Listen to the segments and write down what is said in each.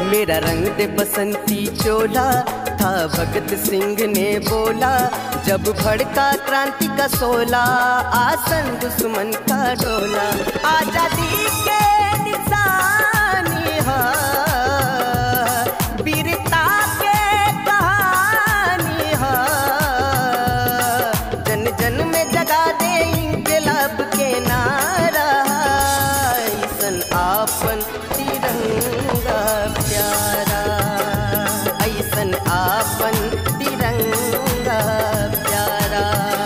मेरा रंग दे बसंती चोला था भगत सिंह ने बोला जब भड़का क्रांति का सोला आसन दुश्मन का डोला आजादी के निशानी है वीरता के कहानी है जन जन में जगा दे इनकलाब के नारा ऐसन आपन तिरंगा प्यारा ऐसन आपन तिरंगा प्यारा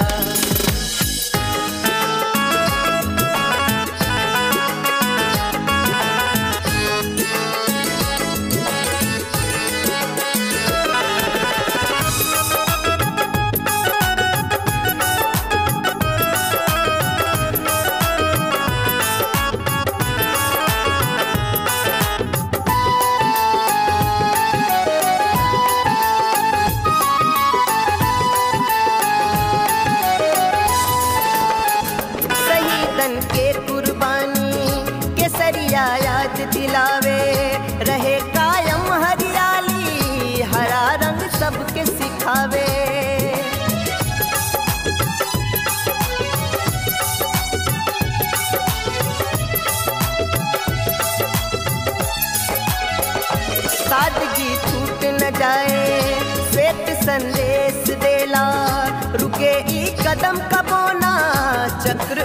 शहीदन के कुर्बानी केसरिया याद दिलावे रहे कायम हरियाली हरा रंग सबके सिखावे सादगी छूट न जाए श्वेत संदेश देला रुके ई कदम कबोना चक्र